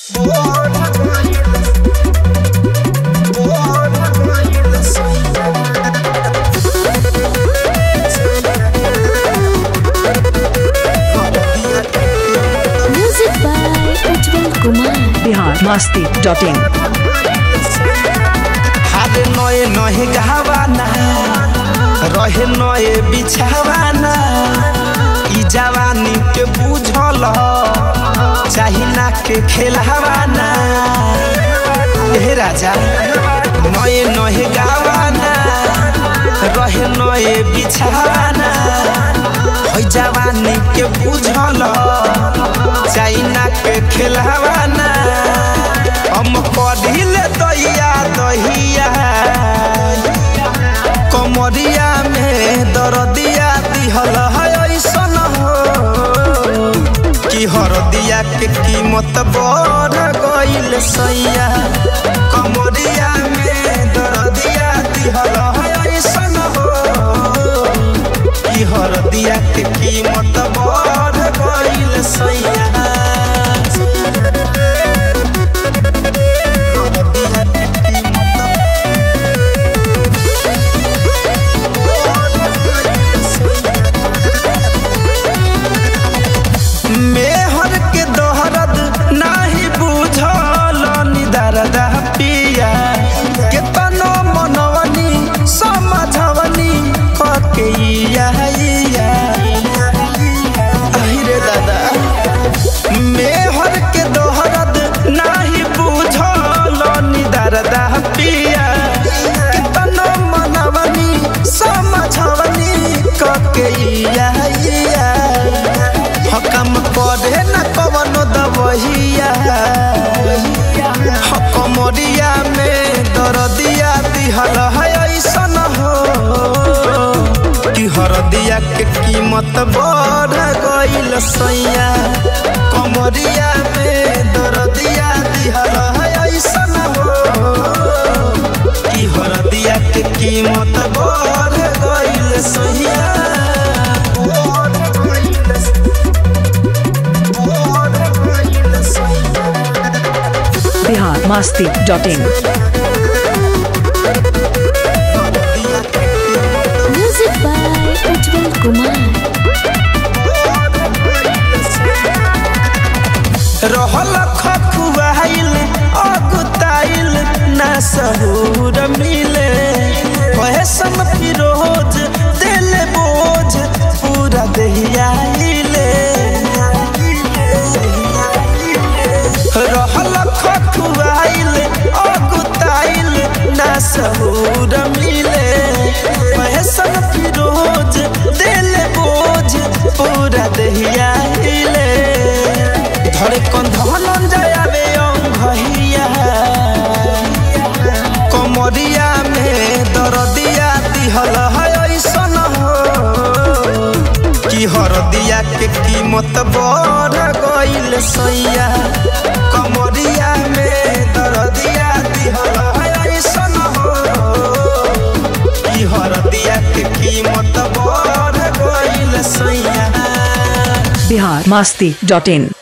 Music by Ujjwal Kumar. Bihar Masti dot in हारे नए नहे गहवाना रहे नए बिछावाना ई जवानी के बुझल चाही ना के खेलवाना हे राजा नए नहे गवाना रहे नए बिछावाना ओइ जवानी के बुझल चाही ना के खेलवाना हम पढ़िले दहिया दहिया कमरिया में दरदिया दिहल है ऐसन हो कि हरदिया के कीमत बढ़ गइल सैया कमरिया में दरदिया दिहल है ऐसन हो कि हरदिया के कीमत बढ़ गइल सैया मेहर के दोहरद नाही बुझल निदरद पिया केतनो मनवनी समझवनी कके इया इया अहिरे दादा मेहर के दोहरद नाही बुझल निदरद पिया केतनो मनवनी समझवनी कके इया इया हकम पढ़े न कवनो दबहिया हकमरिया में दरदिया दिहल है ऐसन हो कि हरदिया के कीमत बढ़ गइल सैया कमरिया में दरदिया दिहल है ऐसन हो कि हरदिया के कीमत बढ़ गइल सैया Bihar Masti dot in Music by Ujjwal Kumar. रहल खखुआइल अगुताइल ना सहूर मिले कहे सम फिरोज दिल बोझ पूरा दहियाइले रहल खखुआइल अगुताइल ना सहूर मिले कहे सम फिरोज दिल बोझ पूरा दहियाइले धरे कंधन जायावे भैया कमरिया में दरदिया दिहल है ऐसन हो कि हरदिया के कीमत बढ़ गइल सैया कमरिया में दरदिया दिहल है ऐसन हो कि हरदिया के कीमत बढ़ गइल सैया बिहार मस्ती डॉट इन